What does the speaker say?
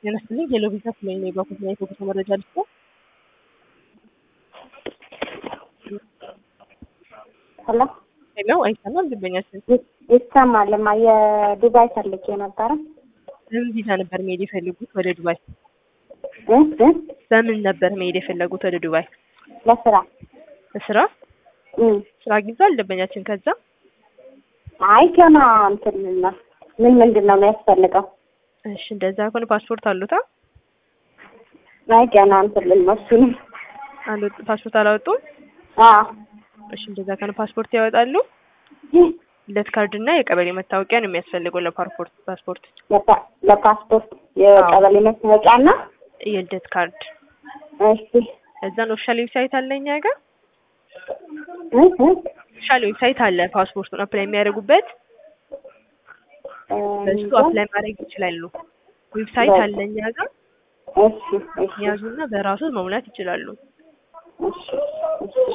ጤና ይስጥልኝ ሄሎ ቪዛ ስለኝ ነው የባኩት እና የፎቶ መረጃ ልስጥ ሄሎ ሄሎ አይሰማም ደንበኛችን ይሰማልማ። የዱባይ ፈልጌ ነበረ። በምን ቪዛ ነበር መሄድ የፈለጉት ወደ ዱባይ እ እ በምን ነበር መሄድ የፈለጉት ወደ ዱባይ ለስራ በስራ እ ስራ አግኝቷል ደንበኛችን ከዛ አይ ገና እንትን ነው። ምን ምንድን ነው የሚያስፈልገው? እሺ እንደዛ ከሆነ ፓስፖርት አሉታ አይ ገና እንትን ልል ነው እሱንም። አልወጡ ፓስፖርት አላወጡም አዎ እሺ እንደዛ ከሆነ ፓስፖርት ያወጣሉ ልደት ካርድ እና የቀበሌ መታወቂያ ነው የሚያስፈልገው ለፓስፖርት ፓስፖርት ለፓ- ለፓስፖርት የቀበሌ መታወቂያ እና የልደት ካርድ እሺ እዛን ኦፊሻል ዌብሳይት አለ እኛ ጋር እ እ ኦፊሻል ዌብሳይት አለ ፓስፖርቱን አፕላይ የሚያደርጉበት በሱ አፕላይ ማድረግ ይችላሉ ዌብሳይት አለ እኛ ጋር እሺ እሺ ያዙና በራሱ መሙላት ይችላሉ እሺ እሺ